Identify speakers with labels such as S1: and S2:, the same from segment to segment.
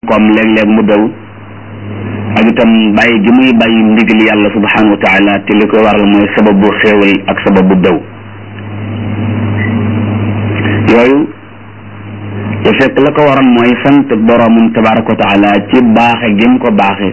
S1: koom léeg-léeg mu daw ak itam bàyyi gi muy bàyyi ndigal yàlla subhanahu wa taala te li koy waral mooy sababu xéewal ak sababu daw yooyu te fekk la ko waroon mooy sant boroomum tabaraka wa taala ci baaxe gi mu ko baaxe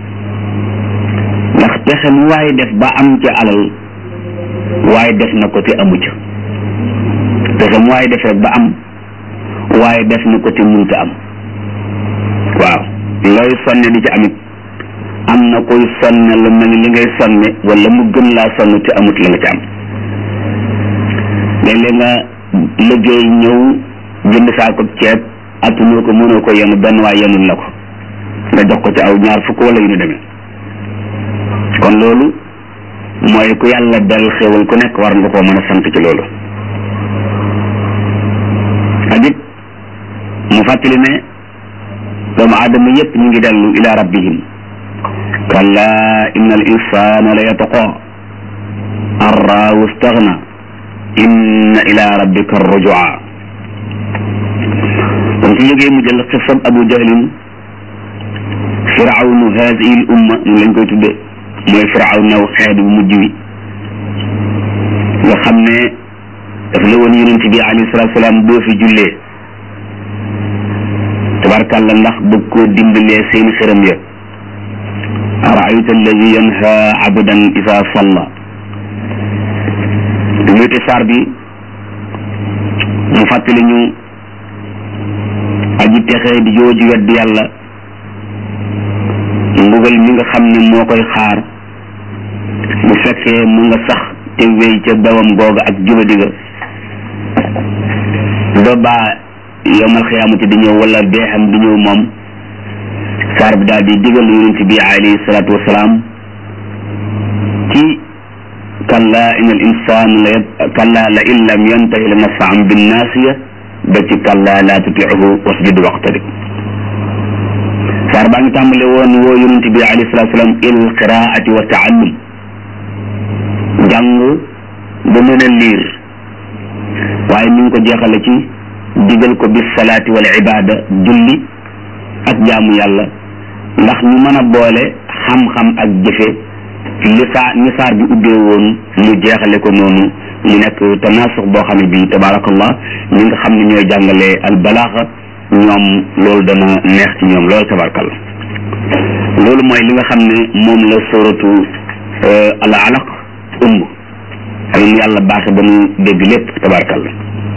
S1: ndax pexe mu waaye def ba am ca alal waaye def na ko te amu ca pexe mu waaye def rek ba am waaye def na ko te munta am waaw looy sonne di ci amit am na koy sonne lu mel ni li ngay sonne wala mu gën laa sonn te amut la nga ci am léeg-léeg nga liggéey ñëw jënd saako ceeb attunoo ko mënoo ko yenu benn waay yenul la ko nga jox ko ci aw ñaar fukk wala yu ñu demee kon loolu mooy ku yàlla del xéewal ku nekk war nga koo mën a sant ci loolu ak it mu fàttali ne doomu aadama yépp ñu ngi dellu ila rabbihim kalla inna al insana la yataqa an raahu staghna inna ila rabbika rujua kon su jógee mu jël xisab abu jahlin firawnu hadihi l umma ñu lañ koy tudde mooy firawnaw xeet bu mujj wi nga xam ne daf la woon yonent bi alayhi salatu salaam doo fi jullee tabarkàlla ndax bëgg koo dimbalee seen xërëm ya araayta alladi yanha abdan isa salla luyti saar bi mu fàttali ñu aji texee di jooju wedd yàlla mbugal mi nga xam ne moo koy xaar bu fekkee mu nga sax te wéy ca dawam googa ak jubadi ga ba baa yowmal xiyaamati di ñëw wala deexam di ñëw moom saar bi daal di digal yonent bi alayhi salaatu wasalaam ci kalla in al insaan la kalla la in lam yantahi la nafaan binnaasiya ba ci kalla laa tutiihu wasjud waqtarib saar baa ngi tàmbale woon woo yonent bi alayhi salaatu wasalaam il qiraati wa taallum jàng ba mën a liir waaye mi ngi ko jeexale ci digal ko bis salaati wal ibaada julli ak jaamu yàlla ndax ñu mën a boole xam-xam ak jëfe li saa ni saar bi ubbee woon mu jeexale ko noonu mu nekk tanaasux boo xam ne bii tabaarakallah ñi nga xam ne ñooy jàngale al balaaxa ñoom loolu dana neex ci ñoom loolu tabarakallah loolu mooy li nga xam ne moom la sóoratu al alaq ëmb xam yàlla baaxe ba nu dégg lépp tabarakallah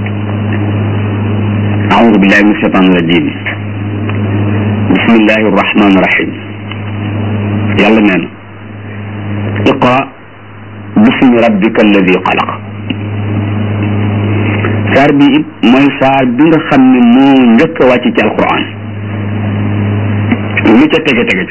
S1: أعوذ بالله من الشيطان الرجيم بسم الله الرحمن الرحيم يلا نانا اقرأ باسم ربك الذي خلق saar bi it mooy saar bi nga xam ne moo njëkk a wàcc ci alquran lu ca tege tege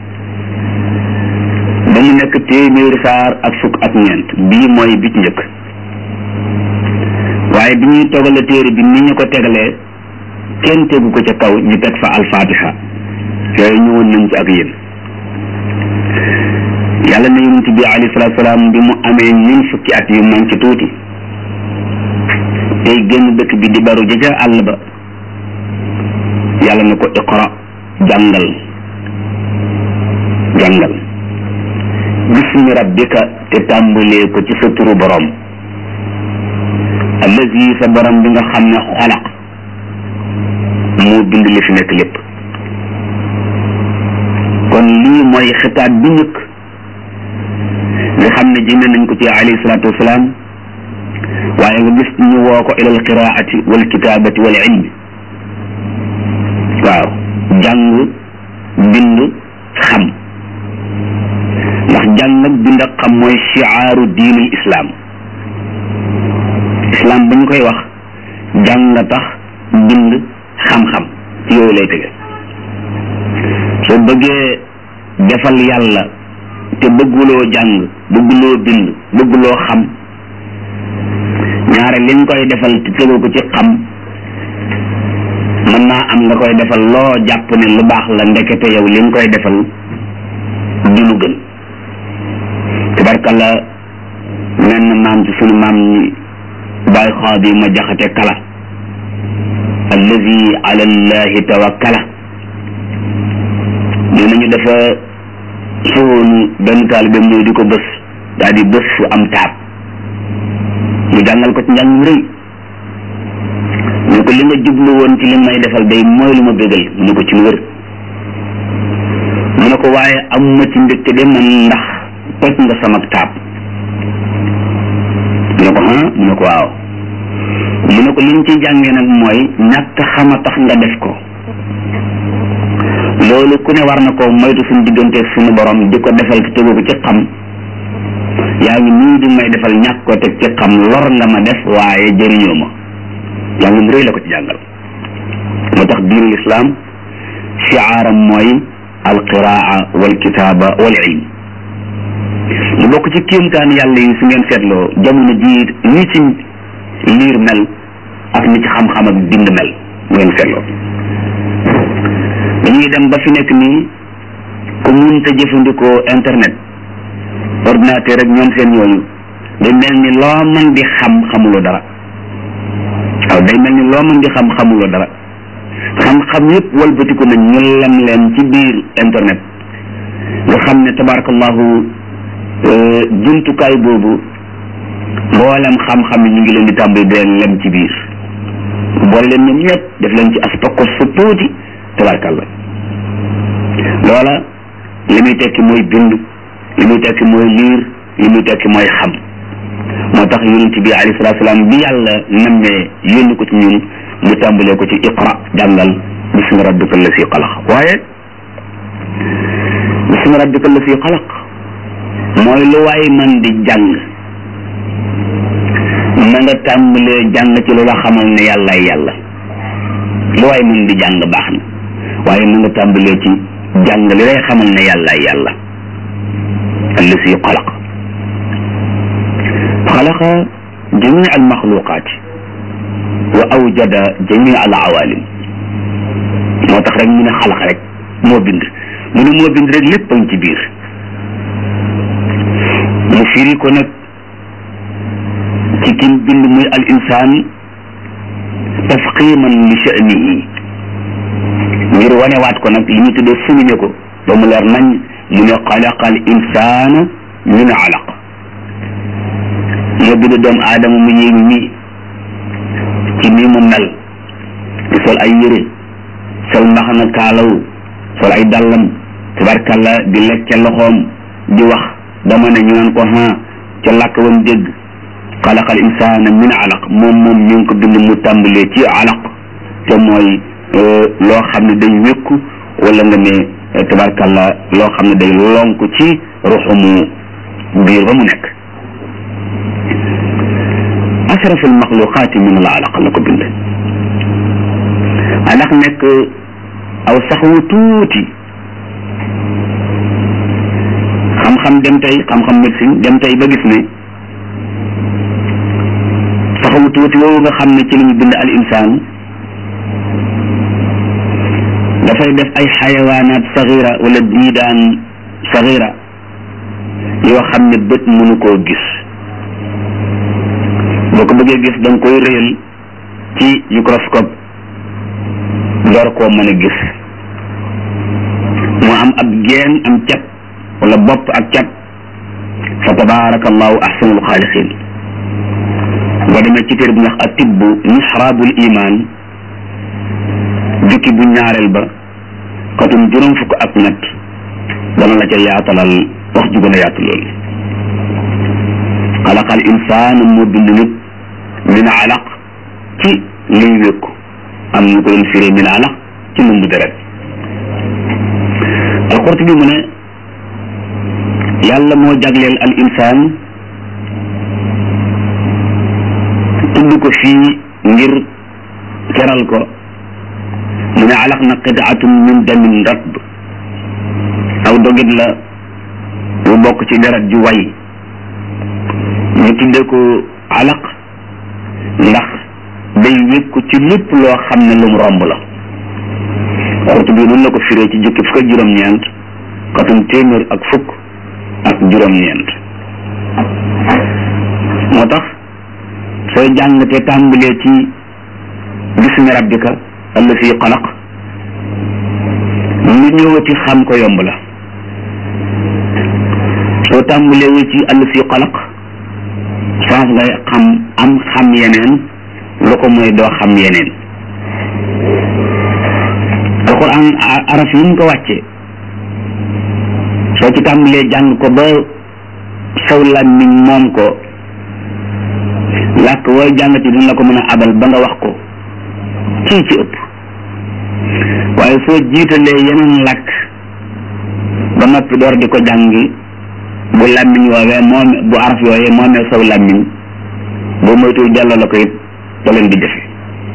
S1: ba mu nekk téeméeri saar ak fukk ak ñeent bii mooy bi ci njëkk waaye bi ñuy togale téere bi ni ñu ko tegalee kenn tegu ko ca kaw ñu teg fa alfatiha yooyu ñëwoon nañ ci ak yéen yàlla na yonent bi alayhi salaatu salaam bi mu amee ñun fukki at yu man ci tuuti tey génn dëkk bi di baru ja ca àll ba yàlla na ko iqra jàngal jàngal bismi rabbika te tàmbalee ko ci sa turu borom allazi sa borom bi nga xam ne xalaq moo bind li fi nekk lépp kon lii mooy xitaab bi njëkk nga xam ne jëme nañ ko ci alayhi salaatu wasalaam waaye nga gis ñu woo ko ilal qiraati wal kitaabati wal ilmi waaw jàng bind xam ndax jàng ak bind ak xam mooy shiaaru diinul islam islam ba ñu koy wax jàng nga tax bind xam-xam ci yooyu lay tege soo bëggee defal yàlla te bëgguloo jàng bëgguloo bind bëgguloo xam ñaare li nga koy defal te tegoo ko ci xam mën naa am nga koy defal loo jàpp ne lu baax la ndekete yow li nga koy defal du lu gën tabarkalla mel na maam ci sunu maam ñi bàyyi xaadi ma jaxate kala allazi ala allahi tawakkala ni dafa sowoonu benn taalibeem ñëw di ko bës daal di bës fu am taab mu jàngal ko ci njàng mu rëy ñu ko li nga jublu woon ci li may defal day mooy lu ma bégal mu ne ko ci lu wër mu ne ko waaye amuma ci mbégte de man ndax toj nga sama taab mu ne ko ah mu ne ko waaw mu ne ko liñ ci jàngee nag mooy ñàkk xama tax nga def ko loolu ku ne war na ko moytu suñu diggante suñu borom di ko defal te tegu ko ci xam yaa ngi nii di may defal ñàkk ko teg ci xam lor nga ma def waaye jëriñoo ma jàng mu rëy la ko ci jàngal moo tax diinul islaam shiaaram mooy alqiraa wal kitaaba wal ilm mu bokk ci kéemtaan yàlla yi su ngeen seetloo jamono jii ni ci liir mel ak ni ci xam-xam ak bind mel ngeen seetloo dañuy dem ba fi nekk nii ku munta jëfandikoo internet ordinateur ak ñoom seen yooyu day mel ni loo mën di xam xamuloo dara waaw day mel ni loo mën di xam xamuloo dara xam-xam yëpp walbatiku nañ ñu lem leen ci biir internet nga xam ne tabarakallahu jumtukaay boobu mboolem xam-xam yi ñu ngi leen di tàmbali di leen lem ci biir boole leen ñoom ñëpp def leen ci aspakos fa tuuti tabarakallah loola li muy tekki mooy bind li muy tekki mooy liir li muy tekki mooy xam moo tax yonent bi alayhi salaatu salaam bi yàlla nammee yónni ko ci ñun mu tàmbalee ko ci iqra jàngal bismi rabbika allasi xalaq waaye bismi rabbika allasi xalaq mooy lu waay man di jàng na nga tàmbalee jàng ci lu la xamal ne yàllaay yàlla lu waay man di jàng baax na waaye na nga tàmbalee ci jàng li lay xamal ne yàllaay yàlla allasi xalaq xalaqa jamii al maxluqaati wa awjada jamii al awalim moo tax rek mu ne xalaq rek moo bind mu ne moo bind rek lépp a ngi ci biir mu firi ko nag ci kim bind muy al insaan tafqiman li sha'nihi ngir wanewaat ko nag li ñu tuddee souligné ko ba mu leer nañ mu ne xalaqa al insaana min alaq moo bind doomu aadama mu yéegi nii ci nii mu mel di sol ay yére sol mbaxana kaalaw sol ay dàllam tabarkalla di lekk ca loxoom di wax dama ne ñu naan ko ha ca làkk wam dégg xalaqal insaana min alaq moom moom ñu ngi ko bind mu tàmbalee ci alaq te mooy loo xam ne day wékku wala nga ne tabarkalla loo xam ne day lonk ci ruxumu biir ba mu nekk ashraf al maxluqaati min al alaq la ko bind alaq nekk aw sax wu tuuti xam-xam dem tey xam-xam médecine dem tey ba gis ne sax wu tuuti woowu nga xam ne ci la ñu bind al insaan dafay def ay xayawaanaat saxira wala diidaan saxira yoo xam ne bët mënu koo gis boo ko bëggee gis da nga koy réyal ci microscope door koo mën a gis mu am ab geen am cat wala bopp ak cat fa tabaarakallahu ahsanul xaaliqin boo demee ci téere bu ñax a tibb mihraabul iman jukki bu ñaareel ba xatum juróom fukk ak ñett dana la ca yaatalal wax ju gën a yaatu loolu xalaqal insaan moo bind nit min alaq ci liy wékku am ñu ko doon firee min alaq ci lumbu deret alqurtubi mu ne yàlla moo jagleel al insaan tudd ko fii ngir teral ko mu ne alaq na qitaatum min damin ratb aw dogit la bu bokk ci deret ju way ñu tuddee ko alaq ndax day wékku ci lépp loo xam ne lum romb la xurtu bi noonu la ko firee ci jukki fukk ak juróom-ñeent xatum téeméer ak fukk ak juróom-ñeent moo tax sooy jàng te tàmbalee ci bismi rabbika allasi xalaq lu ñëwati xam ko yomb la soo tàmbuleewu ci àll fi xalaq saaf ngay xam am xam yeneen lu ko mooy doo xam yeneen alquran araf yi ñu ko wàcce soo ci tàmbalee jàng ko ba saw làmmiñ moom ko làkk wooy jàngati dina la ko mën a abal ba nga wax ko kii ci ëpp waaye soo jiitalee yeneen làkk ba noppi door di ko jàngi bu làmmiñ woowee moom bu araf yooyee moomee saw làmmiñ boo moytuwul delloo la ko it da leen di jafe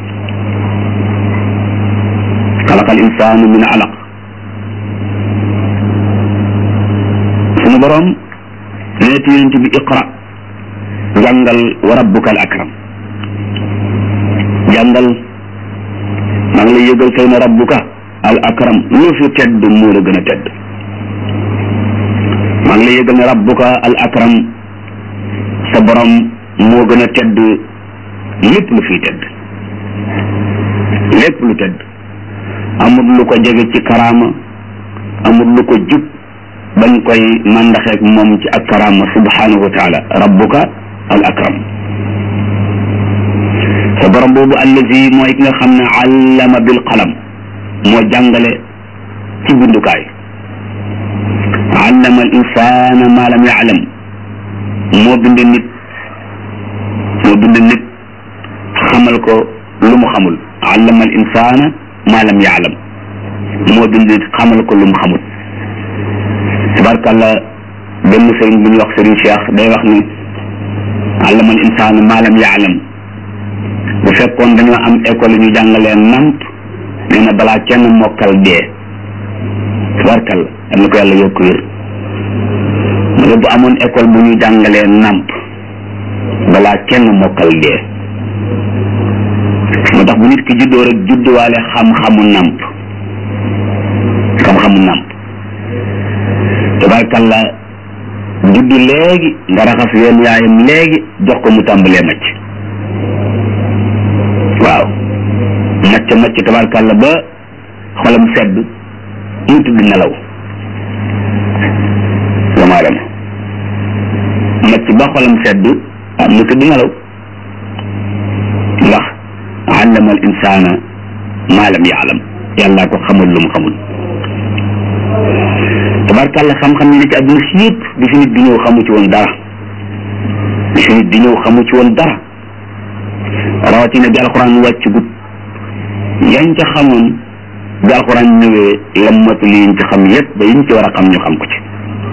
S1: xalaqal insaanu min alaq sunu boroom neeti yonent bi iqra jàngal wa rabbuka al akram jàngal maa ngi lay yëgal tey na rabbuka al akram lu fi tedd moo la gën a tedd maa ngi lay yëgal ne rabbuka al akram sa borom moo gën a tedd lépp lu fiy tedd lépp lu tedd amul lu ko jege ci karaama amul lu ko jub bañ koy màndaxeek moom ci ak karaama subhanahu wa taala rabbuka al akram sa borom boobu allazi mooy ki nga xam ne allama bil qalam moo jàngale ci bindukaay allama al insana ma lam yaalam moo bind nit moo bind nit xamal ko lu mu xamul allama al insana ma lam yaalam moo bind nit xamal ko lu mu xamul tabarkàlla benn sëriñ bu ñuy wax sëriñ Cheikh day wax ni allama al insana ma lam yaalam bu fekkoon dañoo am école ñu jàngalee namp nee na balaa kenn mokkal dee tabarkàlla am na ko yàlla yokk wér mu ne bu amoon école bu ñu jàngalee namp balaa kenn mokkal dee moo tax bu nit ki juddoo rek judduwaale xam-xamu namp xam-xamu namp tabarkàlla juddu léegi nga raxas yoon yaayam léegi jox ko mu tàmbalee macc waaw macc macc tabarkàlla ba xolam sedd mu tudd nelaw doomu aadama macc ba xolam sedd ah mu tudd nelaw ndax allama al insana ma lam yaalam yàllaa ko xamul lu mu xamul tabarkàlla xam-xam yi ne ci àdduna si yëpp bi fi nit di ñëw xamu ci woon dara bi fi nit di ñëw xamu ci woon dara rawatina bi alxuraan wàcc gut yañ ca xamoon bi alxuraan ñëwee lammatu li yiñ ci xam yépp ba yiñ ci war a xam ñu xam ko ci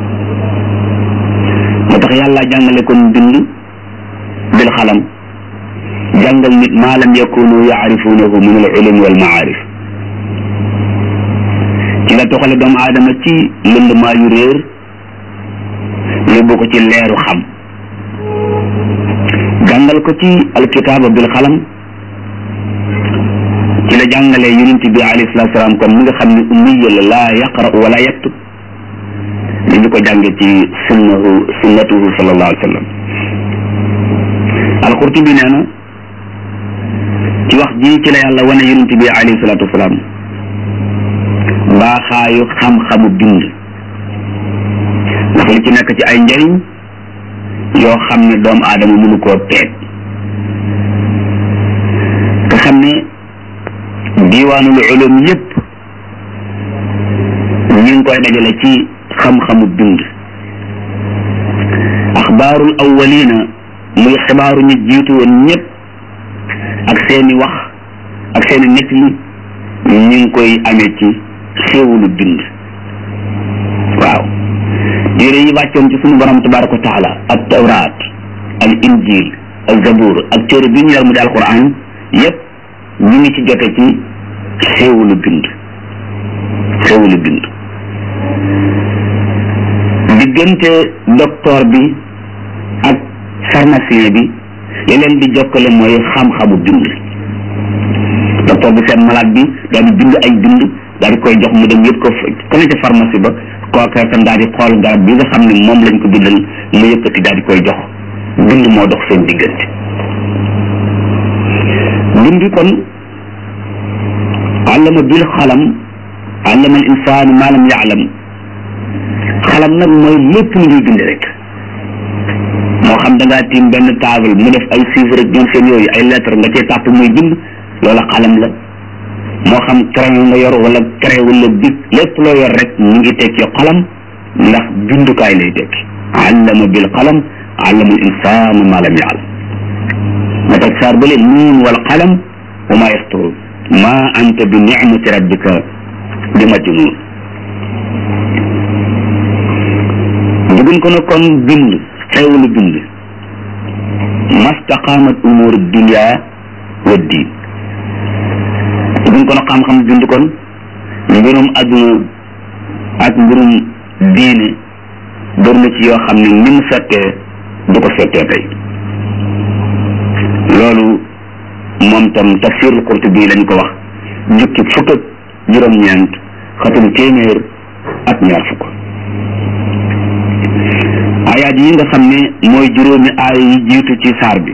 S1: moo tax yàlla jàngale kon bind bil xalam jàngal nit maa lam yakunu yaarifunahu min al ulum wal maarif ci la toxale doomu aadama ci lëndmaa yu réer yóbbu ko ci leeru xam jàngal ko ci alkitaaba bil xalam ci la jàngalee yonent bi alayhi salaatu salaam kon mi nga xam ne ummiya la laa yaqra wala yaktub li ñu ko jànge ci sunnahu sunnatuhu sallallahu alayhi wa sallam alqurtubi nee na ci wax ji ci la yàlla wane yonent bi alayhi salaatu wasalaam baaxaayu xam-xamu bind ndax li ci nekk ci ay njëriñ yoo xam ne doomu aadama mënu koo peeg nga xam ne diiwaanul ulum yépp ñu ngi koy dajale ci xam-xamu bind axbaarul awwalina muy xibaaru ñu jiitu woon ñëpp ak seeni wax ak seeni nettali ñu ngi koy amee ci xéewulu bind waaw téere yi wàccoon ci sunu borom tabaraka wa taala ak tawraat al injil ak zabur ak téere bi ñu yor mu di alquran yépp ñu ngi ci jote ci xéewulu bind xéewulu bind diggante docteur bi ak pharmacien bi li leen di jokkale mooy xam-xamu bind docteur bi seen malade bi daal di bind ay bind daal di koy jox mu dem yëpp ko ko ne ca pharmacie ba kooka tam daal di xool garab bi nga xam ne moom lañ ko bindal mu yëkkati daal di koy jox bind moo dox seen diggante bind kon àllama bil xalam allama al insaanu maa lam yaalam xalam nag mooy lépp lu ñuy bind rek moo xam da ngaa tiim benn table mu def ay chiffres rek ñoom seen yooyu ay lettres nga cee tàpp muy bind loola xalam la moo xam crayon nga yor wala crayon wala bic lépp loo yor rek mu ngi tekki xalam ndax bindukaay lay tekki allama bil qalam allama al insaanu maa lam yaalam ma teg saar bële nuun wal qalam wa maa yasturuun ma anta bi nicmati rabbika bi majnuun dugun ko na kon bind xewlu bind mastaqaamat umuur dunia wa diin dugun ko na xam-xam bind kon mbirum adduna ak mbirum diine bër na ci yoo xam ne ni mu settee du ko settee tey loolu moom tam tafsirul Qurtubi lañ ko wax jukki fukk ak juróom-ñeent xatum téeméer ak ñaar fukk ayaat yi nga xam ne mooy juróomi aay yi jiitu ci saar bi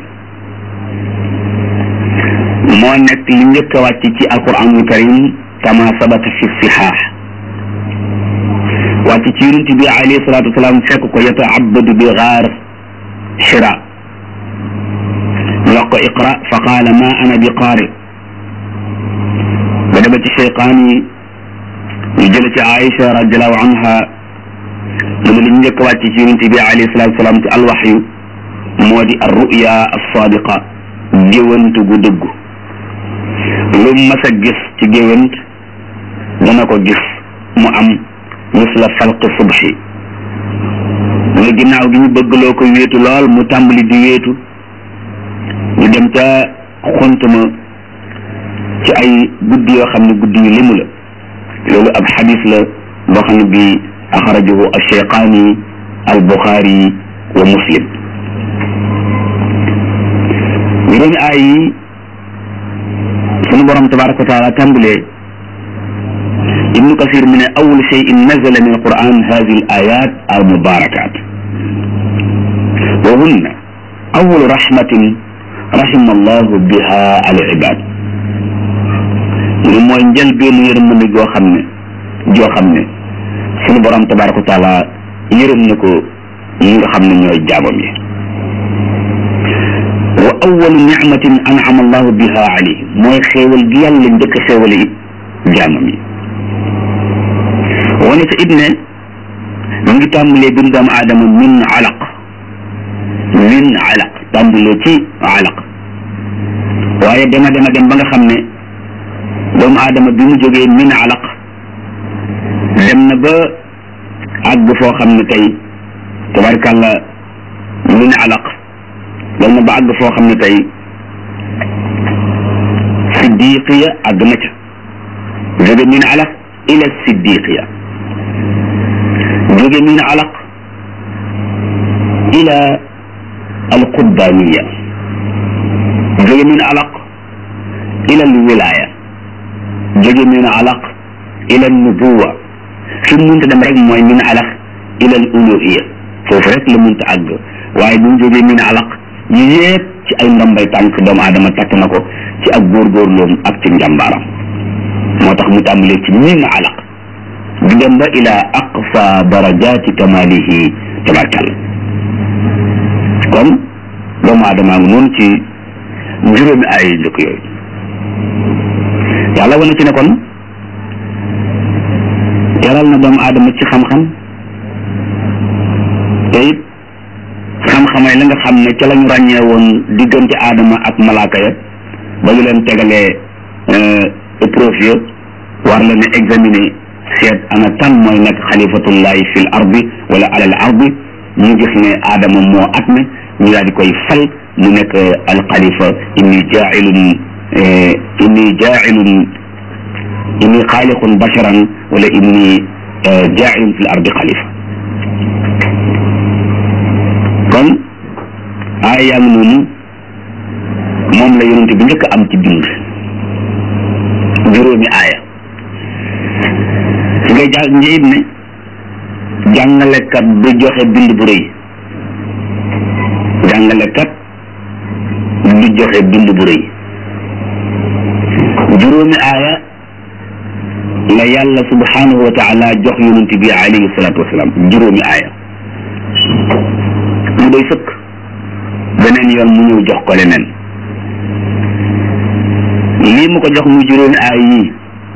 S1: moo nekk li njëkk a wàcc ci alquranul karim kama sabata fi sihaax wàcc ci yonent bi alayhi salaatu wasalaam fekk ko yataabadu bi gaar shira ñu wax ko iqra fa qaala ma ana bi qaari ba dema ci cheyqaan yi ñu jële ci Aïcha radiallahu anha mu ne li ñu njëkk wàcc ci yonent bi alayhi salatu wasalaam ci alwaxyu moo di ar ruya alsadiqa géwant gu dëggu lu mas a gis ci géwant dana ko gis mu am misla falqi subhi mu ginnaaw gi ñu bëgg loo ko wéetu lool mu tàmbali di wéetu ñu dem ca xontuma ci ay guddi yoo xam ne guddi yu limu la loolu ab xadis la boo xam ne bi axrajahu alcheyqaani al buxaari wa muslim juróomi aay yi sunu borom tabaraka wa taala tàmbalee ibnu kasir mu ne awal cheyin nazala min alquran hadi al ayat al mubarakat wa hunna awalu rahmatin rahima allahu biha al ibad mu mooy njëlbeenu yërmande goo xam ne joo xam ne sunu borom tabaraka wa taala yërëm na ko ñi nga xam ne ñooy jaamam yi wa awalu nicmatin anama allahu biha alayhi mooy xéewal gi yàlla njëkk a xéewale it jaamam yi wane ca it ne mu ngi tàmbalee bind doomu aadama min alaq min alaq tàmbalee ci alaq waaye dema dema dem ba nga xam ne doomu aadama bi mu jógee min alaq dem na ba àgg foo xam ne tey tabarkàlla min alaq dem na ba àgg foo xam ne tey siddiqiya àgg na ca jóge min alaq ila siddiqiya jóge min alaq ila alquddaniya jóge min alaq ila alwilaya jóge min alaq ila nubuwa fi mu munta dem rek mooy min alaq ila al uluhiya foofu rek la munta àgg waaye bu mu jógee min alaq yi yëpp ci ay ndombay tànk doomu aadama takk na ko ci ak góorgóorloom ak ci njàmbaaram moo tax mu tàmbalee ci min alaq di dem ba ila aqsa darajati kamalihi tabarkalla kon doomu aadama ngi noonu ci juróomi ay njëkk yooyu yàlla wane ci ne kon teral na doomu aadama ci xam-xam te it xam-xamay la nga xam ne ca la ñu ràññee woon diggante aadama ak malaaka ya ba ñu leen tegalee épreuve ya war leen a examiner seet ana kan mooy nekk xalifatullahi fil ardi wala alal ardi ñu gis ne aadama moo at ne ñu daal di koy fal mu nekk alxalifa inni jaailun inni jaailun inni xaaliqun basharan wala inni jaailun fil ardi xalifa kon aaya yaa ngi noonu moom la yonente bi njëkk am ci bind juróomi aaya su ngay jàng njëyit ne jàngalekat du joxe bind bu rëy jàngalekat du joxe bind bu rëy juróomi aaya la yàlla subhanahu wa taala jox yonent bi alayhi salatu wasalaam juróomi aaya mu doy sëkk beneen yoon mu ñëw jox ko leneen lii mu ko jox mu juróomi aaya yii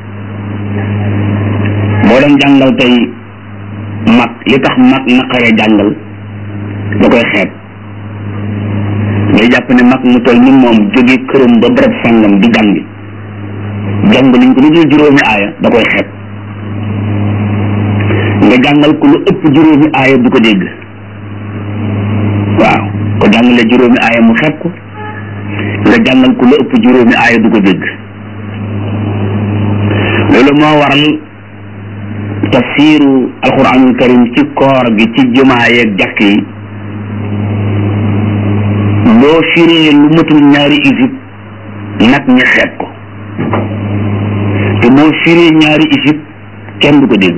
S1: boo doon jàngal tey mag li tax mag naqaree jàngal da koy xeeb day jàpp ne mag mu toll ni moom jóge këram ba barab sàngam di jàngi jàng nañ ko lu dul juróomi aaya da koy xeeb nga jàngal ko lu ëpp juróomi aaya du ko dégg waaw ko jàngale juróomi aaya mu xeeb ko nga jàngal ko lu ëpp juróomi aaya du ko dégg loolu moo waral tafsiru alquranul karim ci koor gi ci jumaa yeeg jàkk yi boo firee lu matul ñaari isib nag ña xeeb ko te boo firee ñaari isib kenn du ko dégg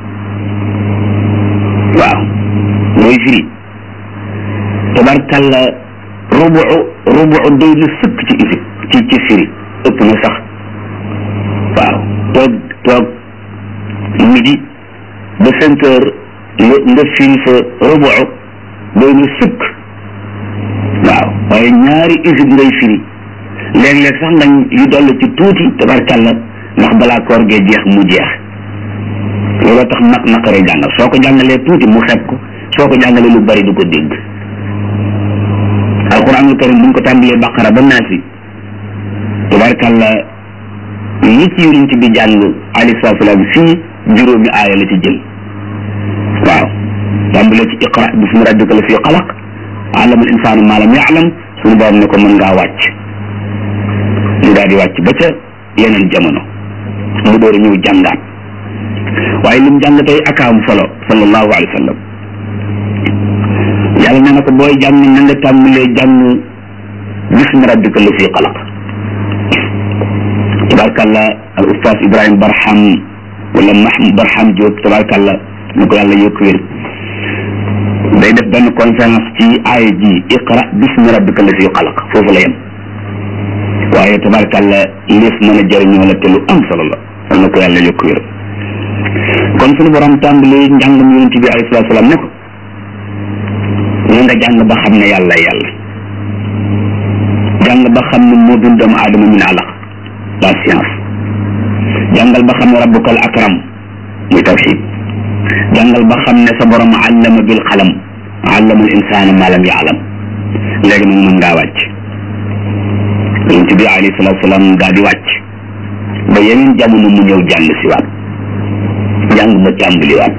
S1: waaw mooy firi tabarkalla rubu rubu doy na sëkk ci isib ci ci firi ëpp na sax waaw toog toog midi ba cinq heures nga nga firi fa rubu doy na sëkk waaw waaye ñaari isib ngay firi léeg-léeg sax nga yu dolli ci tuuti tabarkalla ndax balaa koor gee jeex mu jeex looloo tax naq naqaree jàngal soo ko jàngalee tuuti mu xeeb ko soo ko jàngalee lu bari du ko dégg alquranul karim buñ ko tàmbalee baqara ba naasi tabarkalla li ci yonent bi jàng alayhi salaatu salaam fii juróomi aaya la ci jël waaw tàmbalee ci iqra bismi rabbika la fi xalaq allama al insaanu maa lam yaalam suñu borom ne ko mën ngaa wàcc mu daal di wàcc ba ca yeneen jamono mu door a ñëw jàngaat waaye lim jàng tey akaam solo sallallahu alayhi wa sallam yàlla nee na ko booy jàng na nga tàmbalee jàng bismi rabbika la fi xalaq tabarkalla al ustaas Ibrahima Barham wala Mahmoud Barham Diop tabarkalla na ko yàlla yokk wér day def benn conférence ci aaya ji iqra bismi rabbika la fi xalaq foofu la yem waaye tabarkalla lees mën a jëriñoo la te lu am solo la sal na ko yàlla yokk wér kon suñu borom tàmbali njàngam yonent bi alayhi salaatu salaam ne ko na nga jàng ba xam ne yàlla yàlla jàng ba xam ne moo bind doomu aadama min alaq la science jàngal ba xam ne rabbukal akram muy tawxid jàngal ba xam ne sa borom allama bil qalam allama al insaana ma lam yaalam léegi nag mën ngaa wàcc yonent bi alayhi salaatu salaam daa di wàcc ba yeneen jamono mu ñëw jàng si waat jàng ba tàmbaliwaat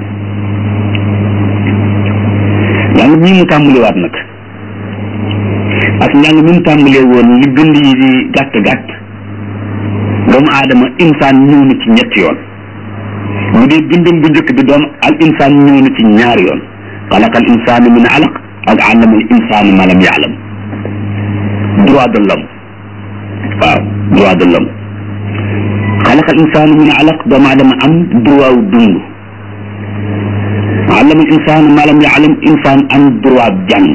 S1: jàng bii mu tàmbaliwaat nag ak njàng mi mu tàmbalee woon li bind yi di gàtt gàtt doomu aadama insaan ñëw na ci ñetti yoon bu dee bindam bu njëkk bi doom al insaan ñëw na ci ñaari yoon xalaqa al insaanu min alaq ak allama al insaanu ma lam yaalam droit de l'homme waaw droit de l'homme xalaqa al insaanu min alaq doomu aadama am droit wu dund allama al insaanu ma lam yaalam insaan am droit jàng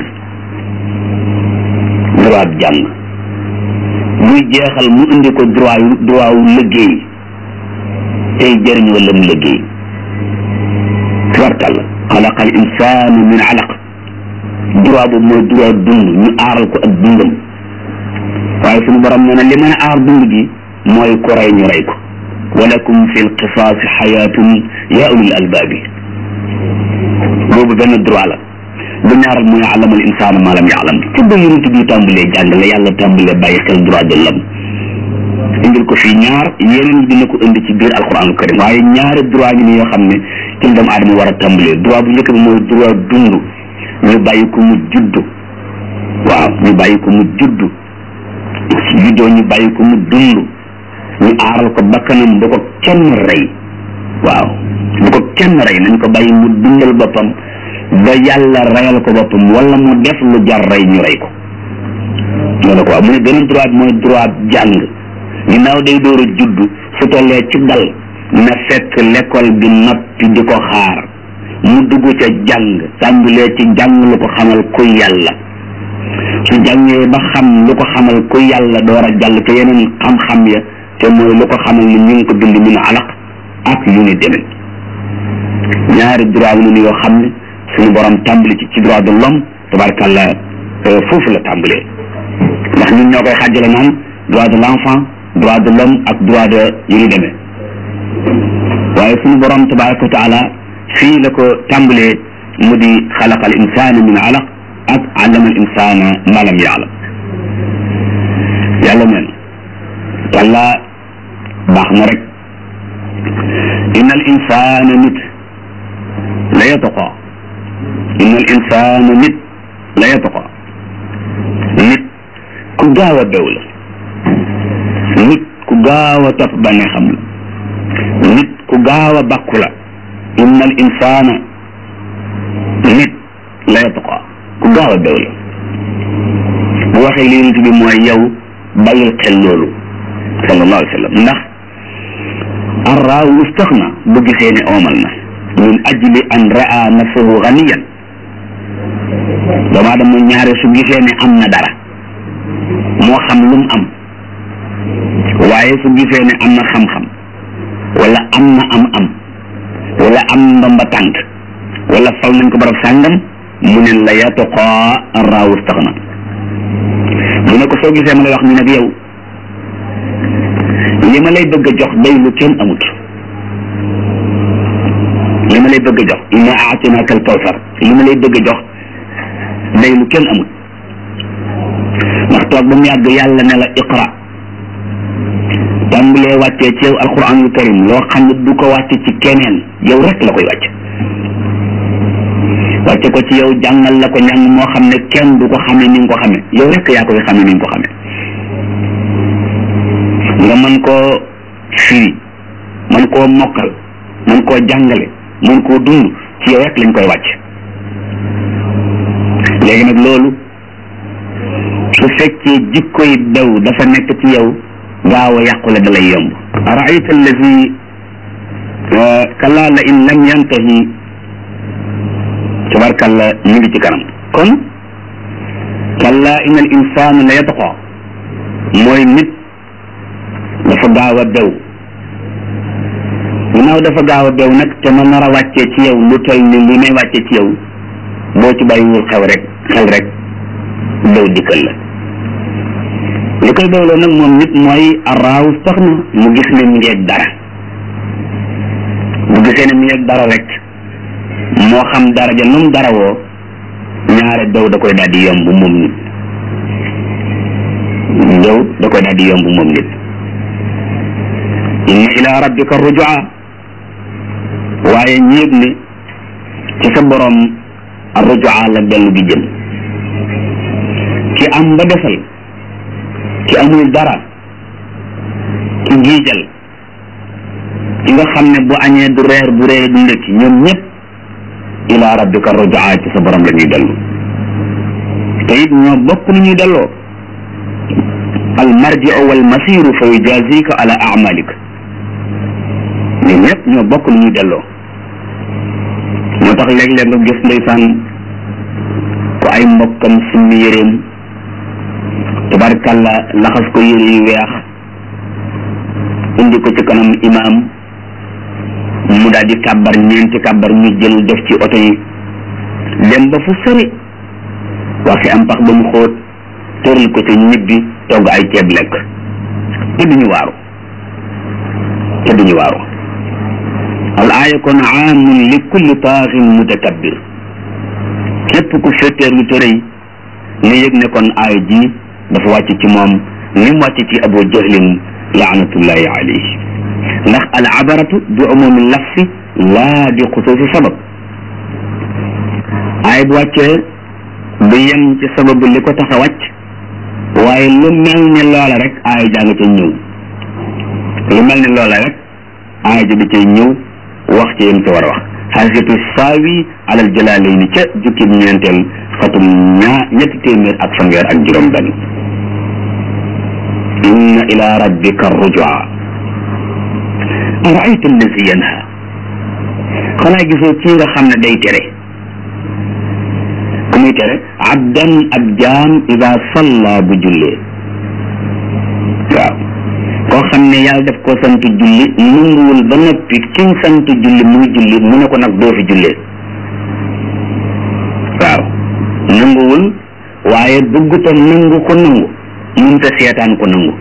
S1: droit jàng muy jeexal mu indi ko droit yu droit wu liggéey tey jëriñ wala mu liggéey tubarkàlla xalaqa al insaanu min alaq droit boobu mooy droit dund ñu aaral ko ak dundam waaye suñu borom nee na li mën a aar dund gi mooy ku rey ñu rey ko walakum fi lqisaasi xayaatun yaa ulil albaabi boobu benn droit la bu ñaaral mooy alamal insaanu ma lam yaalam ci ba yonent bi tàmbalee jàng la yàlla tàmbalee bàyyi xel droit de l'homme indil ko fii ñaar yeneen dina ko indi ci biir alquranu karim waaye ñaari droit ngi ni yoo xam ne ci doomu aadama war a tàmbalee droit bu njëkk bi mooy droit dund ñu bàyyi ko mu juddu waaw ñu bàyyi ko mu juddu su juddoo ñu bàyyi ko mu dund ñu aaral ko bakkanam bu ko kenn rey waaw bu ko kenn rey nañ ko bàyyi mu dundal boppam ba yàlla reyal ko boppam wala mu def lu jar rey ñu rey ko loolu ko waaw mu ne beneen droit mooy droit jàng ginnaaw day door a judd su tollee ci dal na fekk l'école bi noppi di ko xaar mu dugg ca jàng tàmbalee ci jàng lu ko xamal ku yàlla su jàngee ba xam lu ko xamal ku yàlla door a jàll te yeneen xam-xam ya te mooy lu ko xamal ni ñu ngi ko bind min alaq ak yu ni demee ñaari droit wu nu yoo xam ne suñu borom tàmbali ci ci droit de l'homme tabarkàlla foofu la tàmbalee ndax ñun ñoo koy xàjjale naan droit de l'enfant droit de l'homme ak droit de yu ni demee waaye suñu borom tabaraka wa taala fii la ko tàmbalee mu di xalaqa al insana min alaq ak allama al insana ma lam yaalam yàlla mel walla baax na rek inna al insana nit la yataqa inna al insana nit la yataqa nit ku gaaw a bew la nit ku gaaw a topp ba ne xam la nit ku gaaw a bàkku la inna al insana nit la yataqa ku gaaw a bew la bu waxee li nit bi mooy yow bàyyil xel loolu sallallahu alayhi wa sallam ndax arraaw istaxna bu gisee ne oomal na min ajli an raa nafsahu ganiyan doomu aadama ñaare su gisee ne am na dara moo xam lu mu am waaye su gisee ne am na xam-xam wala am na am-am wala am ndomba tànk wala fal nañ ko barab sàngam mu ne la yatoqaa arraaw istaxna mu ne ko soo gisee ma lay wax ni nag yow li ma lay bëgg a jox day lu kenn amut li ma lay bëgg a jox inna aatinaka al kawsar li ma lay bëgg a jox day lu kenn amut ndax toog ba mu yàgg yàlla ne la iqra tàmbalee wàccee ci yow alquranul karim loo xam ne du ko wàcce ci keneen yow rek la koy wàcc wàcce ko ci yow jàngal la ko ñàng moo xam ne kenn du ko xame ni nga ko xame yow rek yaa koy xame ni nga ko xame nga mën koo firi mën koo mokkal mën koo jàngale mën koo dund ci yow rek lañ koy wàcc léegi nag loolu su fekkee jikkoy daw dafa nekk ci yow gaaw a yàqule da lay yomb araayta allazi kallaa la in lam yantahi tabarkalla ñu ngi ci kanam kon kallaa in al insaan la yatqa mooy nit dafa gaaw a bew ginnaaw dafa gaaw a bew nag te ma nar a wàccee ci yow lu toll ni li may wàccee ci yow boo ci bàyyiwul xew rek xel rek bew dikkal la li koy bewloo nag moom nit mooy araaw sax na mu gis ne mi ngeeg dara bu gisee ne mi ngeeg dara rek moo xam daraja nu mu dara woo ñaare bew da koy daal di yomb moom nit bew da koy daal di yomb moom nit inna ila rabbika rujua waaye ñéeg ne ci sa borom rujua la dellu gi jëm ki am ba defal ki amul dara ki giijal ki nga xam ne bu añee du reer bu reere du ndekki ñoom ñëpp ila rabbika rujaa ci sa borom la ñuy dellu te it ñoo bokk ni ñuy delloo al marjiu wal masiru fa yujazika ala amalik ñoom ñëpp ñoo bokk ni ñuy delloo moo tax léeg-léeg nga gis ndeysaan ko ay mbokkam summi yéreem tabarkàlla laxas ko yére yu weex indi ko ci kanam imaam mu daal di kàbbar ñeenti kàbbar ñu jël def ci oto yi dem ba fu sori waxi am pax ba mu xóot tëral ko ci ñibbi togg ay ceeb lekk te duñu waaru te duñu waaru al aaya kon aamun li kulli taaxin mutakabbir képp ku féeteer lu tërëy nga yëg ne kon aaya ji dafa wàcc ci moom ni mu wàcc ci abu jahlin laanatullahi alayhi ndax al abaratu bi umumi lafsi laa bi xusuusi sabab aaya bu wàccee du yem ci sababu li ko tax a wàcc waaye lu mel ni loola rek aaya jàng ca ñëw lu mel ni loola rek aaya ji di cay ñëw wax ci yem ci war a wax xaasitu saawi alal jalaalayni ca jukki bi ñeenteel xatum ñaa ñetti téeméer ak fanweer ak juróom benn inna ila rabbika rujua araayta allazi yanha xanaa gisoo kii nga xam ne day tere ku muy tere abdan ab jaam ida salla bu jullee waaw koo xam ne yàlla def ko sant julli nanguwul ba noppi kiñ sant julli muy julli mu ne ko nag doo fi jullee waaw nanguwul waaye bëgguta nangu ko nangu mënta seetaan ko nangu